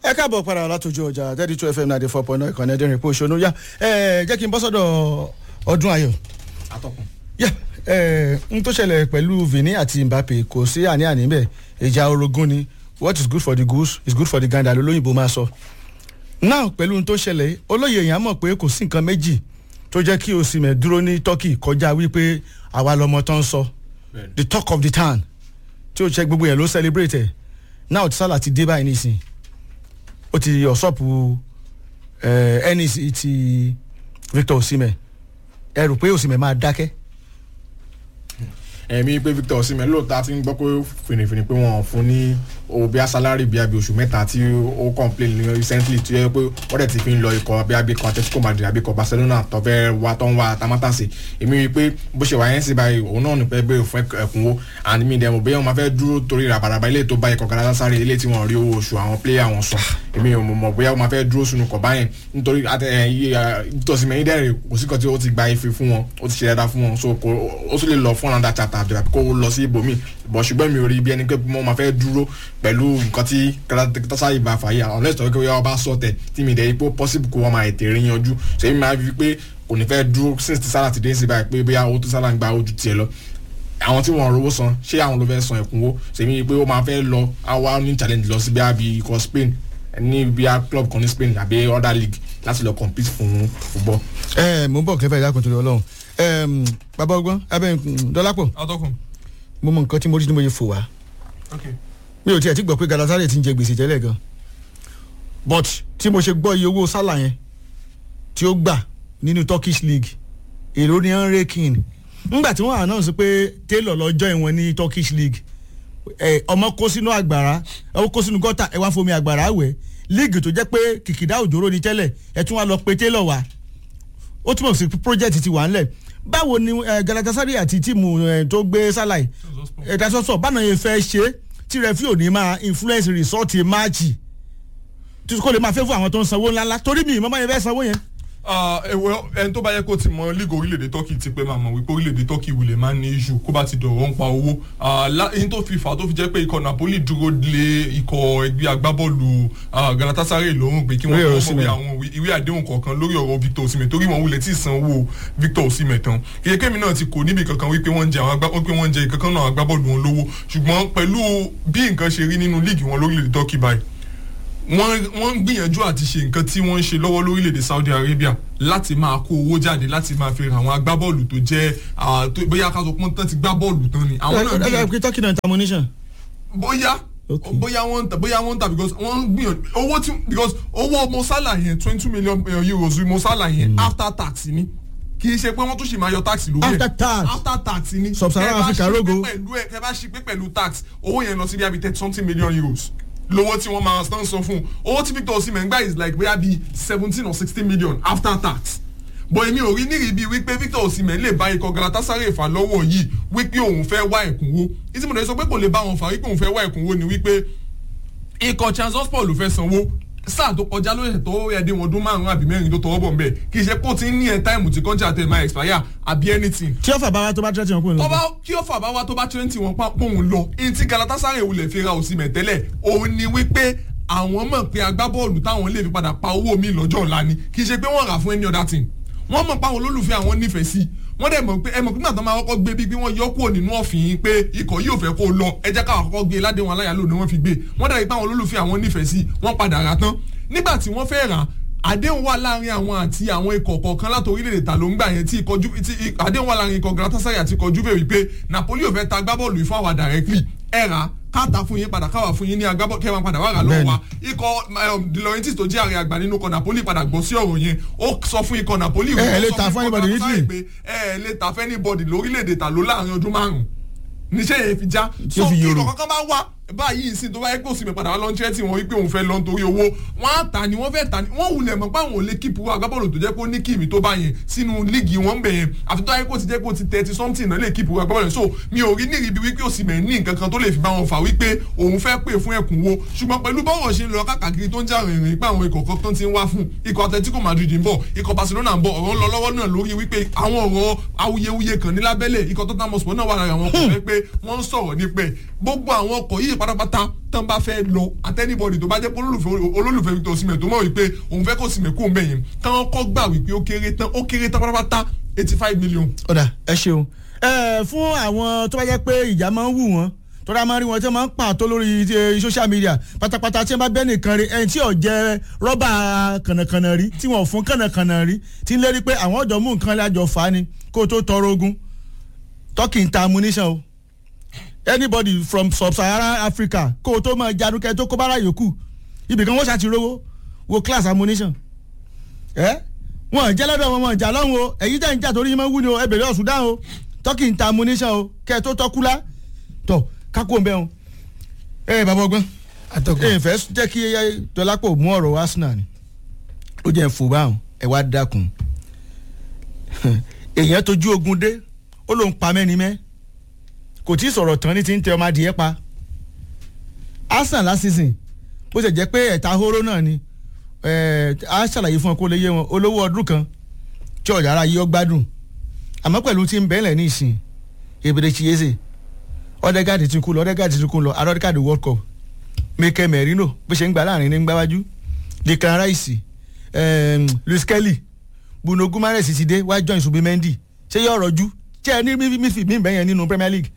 ẹ káàbọ̀ padà látòjú ọjà thirty two fm ninety four point nine ìkànnì ẹ̀dẹ́rìn pé òṣèlú yá ẹ jẹ́ kí n bọ́ sọ́dọ̀ ọdún ayọ̀. atọ́kùn. yá ẹ n tó ṣẹlẹ̀ pẹ̀lú Vini àti Mbappe kò sí àní-àní bẹ́ẹ̀ ìjà orogún ni what is good for the goose is good for the gander lólóyìnbó máa sọ. náà pẹ̀lú n tó ṣẹlẹ̀ olóyè èèyàn mọ̀ pé kò sí nǹkan méjì tó jẹ́ kí Osimhen dúró ní Turkey kọjá wípé àwa lọmọ tó ń sọ the talk of the town tí ó ṣe gbogbo yẹn ló celebrate ẹ̀ náà tí Salah ti dé báyìí nísìnyí ó ti ọ̀ṣọ́pù NEC ti Victor Osimhen ẹ rò pé Osimhen máa dákẹ́. ẹ̀mí pé Victor Osimhen lóòótọ́ ti ń gbọ́ pé fìrìfìrì pé wọ́n fún ní owó bíi salary bíi abi oṣù mẹ́ta tí ó complain ní recently tí ó yẹ pé wọ́n dẹ̀ ti fi ń lọ ikọ̀ bíi abi kan Atletico Madrid àbí ikọ̀ Barcelona tó fẹ́ wá tó ń wá tamátàsí èmi rí i pé bó ṣe wà yẹn sí báyìí òun náà ní pẹ́ bẹ́ẹ̀ fún ẹ̀kúnwó and mi dẹ̀ mọ̀ bóyá wọ́n máa fẹ́ dúró torí ràbàràbà ilé tó bá ikọ̀ Galatasaray ilé tí wọ́n rí owó oṣù àwọn player wọn sọ èmi ò mọ̀ bóyá wọ́n máa fẹ́ dúró sínú kọ̀ báyẹn nítorí Osimhen yìí dẹ̀rẹ̀ kò sí kan tí ó ti gba ife fún wọn ó ti ṣe dáadáa fún wọn so ó tún lè lọ fún another chapter àbí kó lọ sí ibòmíì bọ̀ ṣùgbọ́n mi ò rí bí ẹni pé wọ́n máa fẹ́ dúró pẹ̀lú nǹkan tí Galatasaray bá fà yìí àwọn ọ̀lẹ́sìn tó wọ́n bá sọ tẹ̀ tí mi dẹ̀ ipò possible kó wọ́n máa ètè rí yanjú ṣé mi máa fi pé kò ní fẹ́ dúró since ti Salah ti dé sí báyìí pé bóyá owó tó Salah ń gba ojú tiẹ̀ lọ àwọn tí wọn rówó san ṣé àwọn ló fẹ́ san ẹ̀kúnwó ṣèmi pé ó máa fẹ́ lọ àwa ní challenge lọ sí bí i ikọ̀ Spain ní bí i club kan ní Spain àbí other league láti lọ compete fún football. ẹ mo ń bọ̀ kẹfẹ́ ìyá kan torí Ọlọ́run bàbá ọgbọ́n abẹ́ dọ́lápọ̀ atọ́kùn. mo mọ nǹkan tí mo rí tí mo yẹ fò wá ok mi ò tiẹ̀ ti gbọ́ pé Galatasaray ti ń jẹ gbèsè tẹ́lẹ̀ gan but tí mo ṣe gbọ́ iye owó Salah yẹn tí ó gbà nínú Turkish league èrò ni ń rékin ńgbà tí wọ́n announce pé Taylor lọ join wọn ní Turkish league ẹ ọmọ kó sínú àgbàrá ọmọ kó sínú gọ́tà ẹ wá fomi àgbàrá wẹ̀ league tó jẹ́ pé kìkìdá òjòrò ni tẹ́lẹ̀ ẹ tún wá lọ pé Taylor wá ó túmọ̀ sí project ti wà ńlẹ̀ báwo ni Galatasaray àti tíìmù tó gbé Salah ẹ̀dá sọ́sọ́ báwọn yẹn fẹ́ ṣe tí rẹ́fí ò ní máa influence result máàcì tí kò lè máa fẹ́ fún àwọn tó ń sanwó ńláńlá torí mi ìmọ̀ máa yẹn fẹ́ sanwó yẹn. ẹ̀wẹ̀ ẹni tó bá yẹ kó ti mọ league orílẹ̀-èdè Turkey ti pẹ́ máa mọ̀ wípé orílẹ̀-èdè Turkey wulẹ̀ máa ń ní issue kó bá ti dọ̀rọ̀ ń pa owó ẹni tó fi fà tó fi jẹ́ pé ikọ̀ Napoli dúró lé ikọ̀ ẹgbẹ́ agbábọ́ọ̀lù Galatasaray lọ́rùn pé kí wọ́n kọ́ mọ̀ àwọn ìwé àdéhùn kọ̀ọ̀kan lórí ọ̀rọ̀ Victor Osimhen torí wọn wulẹ̀ tí ì sanwó Victor Osimhen tán iye kémi náà ti kò níbi kankan wípé wọ́n jẹ àwọn wípé wọ́n jẹ kankan náà agbábọ́ọ̀lù wọn lówó ṣùgbọ́n pẹ̀lú bí nǹkan ṣe rí nínú líìgì wọn lórílẹ̀-èdè Turkey báyìí wọ́n wọ́n ń gbìyànjú àti ṣe nǹkan tí wọ́n ń ṣe lọ́wọ́ lórílẹ̀‐èdè Saudi Arabia láti máa kó owó jáde láti máa fi ra àwọn agbábọ́ọ̀lù tó jẹ́ bóyá ká sọ pé wọ́n ti gbá bọ́ọ̀lù tán ni. àwọn náà ẹ ẹ pé Turkey náà ta ammunition. bóyá bóyá wọ́n ń ta bóyá wọ́n ń ta because wọ́n ń gbìyànjú owó tí because owó Mo Salah yẹn twenty two million euros Mo Salah yẹn after tax ni kì í ṣe pé wọ́n tún ṣì máa yọ tax lórí ẹ̀ after tax after tax ni Sub-Saharan Africa rogo ẹ bá ṣí pé pẹ̀lú tax owó yẹn lọ sí bí i thirty something million euros lówó tí wọ́n máa stand sọ fún owó tí Victor Osimhen gbà is like bóyá bíi seventeen or sixteen million after tax but èmi ò rí nírìí bíi wípé Victor Osimhen lè bá ikọ̀ Galatasaray fà lọ́wọ́ yìí wípé òun fẹ́ wá ẹ̀kúnwó ìtí mo lè sọ pé kò lè bá wọn fà wípé òun fẹ́ wá ẹ̀kúnwó ni wípé ikọ̀ Trabzonspor ló fẹ́ sanwó sáà tó kọjá ló yẹ tó ẹdí wọn ọdún márùn àbí mẹ́rin tó tọwọ́ bọ̀ ń bẹ̀ kì í ṣe pé ó ti ń ní ẹ táìmù tí kọ́ńtà tẹ̀ máa expire àbí anything. tí ó fà bá wa tó bá tẹ́tí wọn kúrò tó lọ. bá kí ó fà bá wa tó bá twenty wọn pa pòun lọ ẹni tí Galatasaray wulẹ̀ fi ra Osimhen tẹ́lẹ̀ òun ni wípé àwọn mọ̀ pé agbábọ́ọ̀lù táwọn lè fi padà pa owó mi lọ́jọ́ ọ̀la ni kì í ṣe pé wọ́n rà fún any other thing wọ́n mọ̀ pé àwọn olólùfẹ́ àwọn nífẹ̀ẹ́ sí wọ́n dẹ̀ mọ̀ pé ẹ mọ̀ pé nígbà tó máa kọ́kọ́ gbé bí bí wọ́n yọ kúrò nínú ọ̀fìn pé ikọ̀ yóò fẹ́ kó lọ ẹ jẹ́ káwọn kọ́kọ́ gbé ládéhùn aláyàló ni wọ́n fi gbé wọ́n dẹ̀ rí pé àwọn olólùfẹ́ àwọn nífẹ̀ẹ́ sí wọ́n padà rà tán nígbà tí wọ́n fẹ́ rà àdéhùn wà láàrin àwọn àti àwọn ikọ̀ kọ̀ọ̀kan láti orílẹ̀-èdè ta ló ń gbà yẹn tí ikọ̀ ju tí àdéhùn wà láàrin ikọ̀ Galatasaray àti ikọ̀ Juve wípé Napoli ò fẹ́ ta agbábọ́ọ̀lù ìfọ̀ àwà directly ẹ̀ rà káàtà fún yín padà káwà fún yín ní agbábọ́ kẹwàá padà wà rà lọ́wọ́ wa ikọ̀ De Laurentiis tó jẹ́ ààrẹ àgbà nínú ikọ̀ Napoli padà gbọ́ sí ọ̀rọ̀ yẹn ó sọ fún ikọ̀ Napoli. ẹ ẹ lè ta fún anybody ní Italy. ẹ ẹ lè ta fún anybody lórílẹ̀‐èdè ta ló láàrin ọdún márùn-ún níṣẹ́ yẹn fi já Tí ó fi so yòrò. ikọ̀ kankan bá wá báyìí ìsìn tó bá yẹ kó sì mi padà wá lọ́nṣẹ́ tí wọ́n wípé òun fẹ́ lọ nítorí owó wọ́n á tà ní wọ́n fẹ́ tà ní wọ́n wulẹ̀ mọ̀ pé àwọn ò lè kíìpù agbábọ́ọ̀lù tó jẹ́ pé ó ní kíìmì tó bá yẹn sínú líìgì wọn bẹ̀ yẹn àfi tó yẹ kó ti jẹ́ pé ó ti thirty something náà lè kíìpù agbábọ́ọ̀lù so mi ò rí nírìí bí wípé ó sì mẹ̀ ní nǹkan kan tó lè fi bá wọn fà wípé òun fẹ́ pè fún ẹ̀kúnwó ṣùgbọ́n pẹ̀lú bọ́wọ̀ ṣe ń lọ káàkiri tó ń jà rìnrìn pé àwọn ikọ̀ kan ti ń wá fún ikọ̀ Atletico Madrid ń bọ̀ ikọ̀ Barcelona ń bọ̀ ọ̀rọ̀ ń lọ lọ́wọ́ náà lórí wípé àwọn ọ̀rọ̀ awuyewuye kan ní lábẹ́lẹ̀ ikọ̀ Tottenham Hotspur náà wà lára àwọn kò fẹ́ pé wọ́n ń sọ̀rọ̀ nípẹ́ gbogbo àwọn ọkọ̀ yìí pátápátá tán bá fẹ́ lọ àtẹnibọ̀dì tó bá jẹ́ pé olólùfẹ́ olólùfẹ́ Victor Osimhen tó mọ̀ wípé òun fẹ́ kó Osimhen kó ń bẹ̀ yẹn káwọn kọ́ gbà wípé ó kéré tán ó kéré tán pátápátá eighty five million. ọ̀dà ẹ ṣeun ẹ fún àwọn tó bá jẹ́ pé ìjà máa ń wù wọ́n tọ́ra máa ń rí wọn tí wọ́n máa ń pàtó lórí eh, social media pátápátá tí wọ́n bá bẹ́ẹ̀ nìkan rí ẹni tí ò jẹ́ rọ́bà kànàkànà rí tí wọ́n ò fún kànàkànà rí tí ń lérí pé àwọn ọ̀dọ́ mú nǹkan lájọ fà á ni kó o tó tọrọ ogun turkey ń ta ammunition o anybody from sub-Saharan Africa kó o tó máa jáde kẹ́ tó kó bára yòókù ibìkan wọ́n ṣàtìrówó wo class ammunition ẹ wọn jẹ́ lọ́dọ̀ wọn wọn jà lọ́hùn o èyí tẹ̀ ń jà torí yín máa ń wú ni o ẹ bèrè ọ̀sùn dáhùn o turkey ń ta ammunition o kẹ́ ẹ tó tọ́kúlá tọ̀ kákó ń bẹ́ wọn. ẹ bàbá ọgbọ́n atọ́kùn ẹ fẹ́ jẹ́ kí dọ́lápọ̀ mú ọ̀rọ̀ Arsenal ni ó jẹ́ fò báwọn ẹ wá dákun èèyàn tójú ogun dé ó lóun pa mẹ́ni mẹ́ kò tí ì sọ̀rọ̀ tán ní ti ń tẹ ọmọ adìyẹ pa Arsenal last season bó ṣe jẹ́ pé ẹ̀ta hóró náà ni ẹ̀ á ṣàlàyé fún ọ kó lè yé wọn olówó ọdún kan tí ọ̀dà ara yìí ó gbádùn àmọ́ pẹ̀lú tí ń bẹ́ẹ̀lẹ̀ ní ìsìn ebèrè chiese ọ̀dẹ́gàdì ti kú lọ ọ̀dẹ́gàdì ti kú lọ arọ́dẹ́gàdì world cup Mikel Merino bó ṣe ń gbà láàrin ní gbáwájú Declan Rice um, Luis Kelly Bruno Guimaraes ti dé wá join Subimendi ṣé yóò rọjú ṣé ẹ ní mífì mí bẹ́yẹn nínú Premier League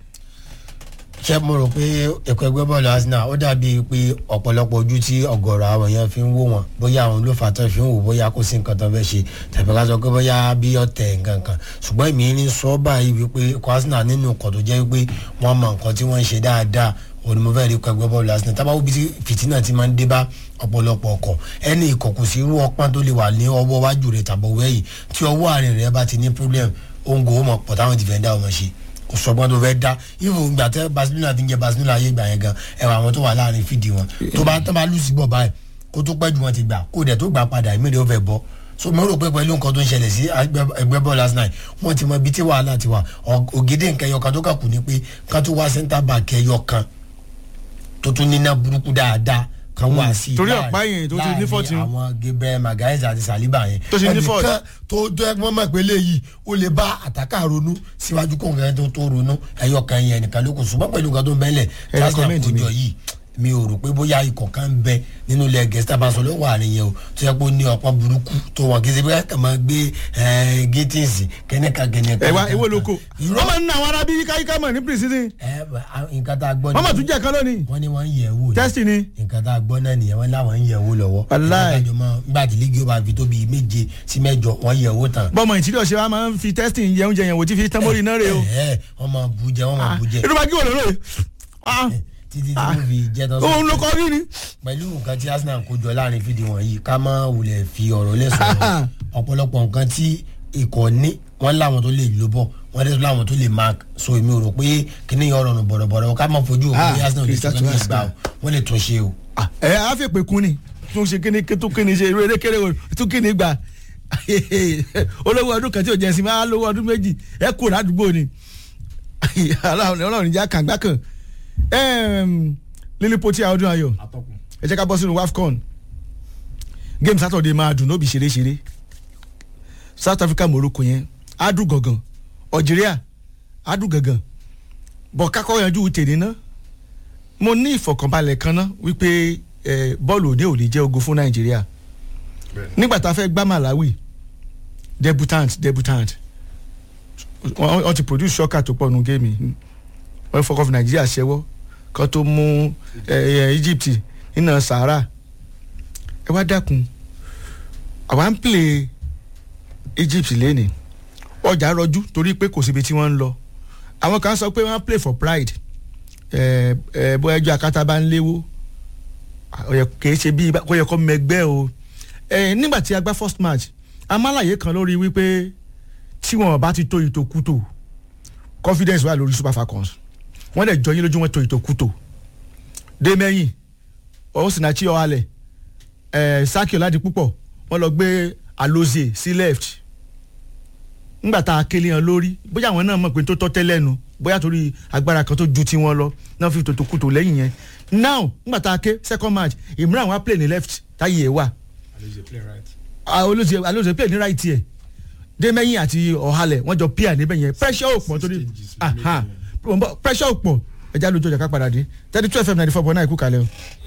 ṣé mo rò pé ẹ̀kọ́ ẹgbẹ́ bọ́ọ̀lù Arsenal ó dàbí pé ọ̀pọ̀lọpọ̀ ojú tí ọ̀gọ̀rọ̀ àwọn èèyàn fi ń wò wọ́n bóyá àwọn ló fà á tán fi ń wò bóyá kò sí nǹkan tó fẹ́ ṣe tàbí ká sọ pé bóyá bí ọ̀tẹ̀ nǹkan kan ṣùgbọ́n èmi ní sọ báyìí wípé ẹ̀kọ́ Arsenal nínú nǹkan tó jẹ́ wípé wọ́n mọ nǹkan tí wọ́n ń ṣe dáadáa òní mo fẹ́ rí ẹ̀kọ́ ẹgbẹ́ bọ́ọ̀lù Arsenal tábà wípé fìtínà ti máa ń dé bá ọ̀pọ̀lọpọ̀ ọkọ̀ ẹni ìkọ̀kù sí irú ọpọ́n tó lè wà ní ọwọ́ wájú rẹ̀ tàbọ̀ wẹ́yìn tí ọwọ́ àárín rẹ̀ bá ti ní problem òǹgò ó mọ̀ pọ̀ táwọn dìfẹ́ndà ọmọ ṣe kò sọgbọ́n tó fẹ́ dá ifo ìgbà tẹ Barcelona ti ń jẹ Barcelona ayé ìgbà yẹn gan ẹwà àwọn tó wà láàrin fìdí wọn tó bá tó bá lù sí bọ̀ báyìí kó tó pẹ́ jù wọn ti gbà kó dẹ̀ tó gbà padà ìmí rẹ̀ ó fẹ́ bọ́ so mo rò pé pẹ̀lú nǹkan tó ń ṣẹlẹ̀ sí ẹgbẹ́ bọ́ọ̀lù Arsenal wọ́n ti mọ ibi tí wàhálà ti wà ògèdè nǹkan ẹyọkan tó kà kù ni pé ká tó wá centre back ẹyọkan tó tún níná burúkú dáadáa kan wá sí torí ọ̀pá yẹn tó ti ní fọ́ọ̀tì wọn. àwọn Gabriel Magalhaes àti Saliba yẹn Tó ti ní fọ́ọ̀tì. ẹnìkan tó tó ẹgbọ́n mọ̀ pé léyìí ó lè bá àtàkà ronú síwájú kó nǹkan tó tó ronú ẹyọ kan yẹn nìkan ló kù ṣùgbọ́n pẹ̀lú nǹkan tó ń bẹ́lẹ̀ Ẹ recommend mi. kójọ yìí mi ò rò pé bóyá ikọ̀ kan ń bẹ nínú ilẹ̀ gẹ̀ẹ́sì tábàṣọ ló wà nìyẹn o tó yẹ pé ó ní ọ̀pọ̀ burúkú tó wọn kì í ṣe bí ká máa gbé gétíǹsì kẹ́nẹ́ka kẹ́nẹ́ka. ẹ wá ewé lóko irọ́ wọ́n máa ń ná àwọn arábí yíkáyíká mọ̀ ní precision ẹ nǹkan tá a gbọ́ wọ́n máa tún jẹ́ kan lónìí wọ́n ní wọ́n ń yẹ̀ wò ní tẹ́sítì ni nǹkan tá a gbọ́ náà nìyẹn wọ́n láwọn ń yẹ̀ wò lọ́wọ́. Wàláì. ìgbàjọ mọ nígbà tí lígì ó bá fi tó bíi méje sí mẹ́jọ wọ́n yẹ̀ wò tán. bọ́mọ ìtìlẹ̀ ọ̀sẹ̀ wa máa ń fi tẹ́sítì yẹ oúnjẹ yẹn wò tí fi tán mórí náà rè o ẹ wọ́n máa bu jẹ wọ́n máa bu jẹ irú bá kí wò lóore títí tí wọ́n fi jẹ́ tán òun ló kọ́ rí ni. pẹ̀lú nǹkan tí Arsenal kó jọ láàrin fídíò wọ̀nyí ká má wulẹ̀ fi ọ̀rọ̀ lẹ́sọ̀rọ̀ ọ̀pọ̀lọpọ̀ nǹkan tí ikọ̀ ní wọ́n láwọn tó lè lò bọ̀ wọ́n lè láwọn tó lè mark so èmi ò rò pé kíní yẹn ọ̀rọ̀ nù bọ̀rọ̀bọ̀rọ̀ ká má fojú òkú ní Ah, Arsenal lè Crystal tún Palace gbà ó wọ́n lè tún ṣe o. Ah, ẹ á fi pè kún ni tún ṣe kíni tún kíni ṣe eré kéré o tún kíni gbà olówó ọdún kan tí ò jẹ́ sí máa lówó ọdún méjì ẹ kúrò ládùúgbò ni ọlọ́run ìjà kàngbá kan lílípótì ọdún ayọ̀ atọ́kùn ẹ jẹ́ ká bọ́ sínú wafcon game saturday máa dùn nóbi ṣeréṣeré south africa morocco yẹn á dùn gangan algeria á dùn gangan bọ̀ kákọ́ yanjú tèmi ná mo ní ìfọ̀kànbalẹ̀ kan ná wípé eh, bọ́ọ̀lù òde ò lè jẹ́ ogun fún nàìjíríà bẹ́ẹ̀ nígbà tá a fẹ́ gbá malawi debutant debutant wọ́n wọ́n ti produce shocker tó pọ̀ nù géèmì wọ́n fọkàn fún nàìjíríà ṣẹ́wọ́ kan tó mú eh, eh, egypt nínú sahara ẹ wá dákun àwa ń play egypt lẹ́nìí ọjà rọjú torí pé kò síbi tí wọ́n ń lọ àwọn kan sọ pé wọ́n play for pride ẹ ẹ bó ẹjọ́ akátá bá ń léwó ọ̀yẹ̀ kìí ṣe bí kò yẹ kó mẹgbẹ́ o ẹ nígbà tí a gbá first match amálàyé kan lórí wípé tí wọn bá ti tó ìtòkútò confidence wà lórí super falcons wọ́n dẹ̀ jọ yín lójú wọn tó ìtòkútò dé mẹ́yìn ọ̀húnsìnàchí ọ̀hálẹ̀ ẹ̀ sákì ọ̀làdì púpọ̀ wọ́n lọ gbé alozie sí left ńgbà tá a kélé hàn lórí bóyá àwọn náà mọ̀ pé tó tọ́ tẹ́lẹ̀ nu bóyá torí agbára kan tó ju tiwọn lọ náà fi tòtò kùtò lẹ́yìn yẹn now ńgbà tá a ké second match Imran wa play ní left táyé ẹ̀ wà Alize play right. olóṣè olóṣè play ní right ẹ̀ dẹ́mẹ́yìn àti ọ̀hálẹ̀ wọ́n jọ píà níbẹ̀ yẹn pressure ò pọ̀ torí Stages aha pressure ò pọ̀ ẹ ẹja lójú ọjà ká padà dé thirty two fm ninety four point nine kú kalẹ̀ o.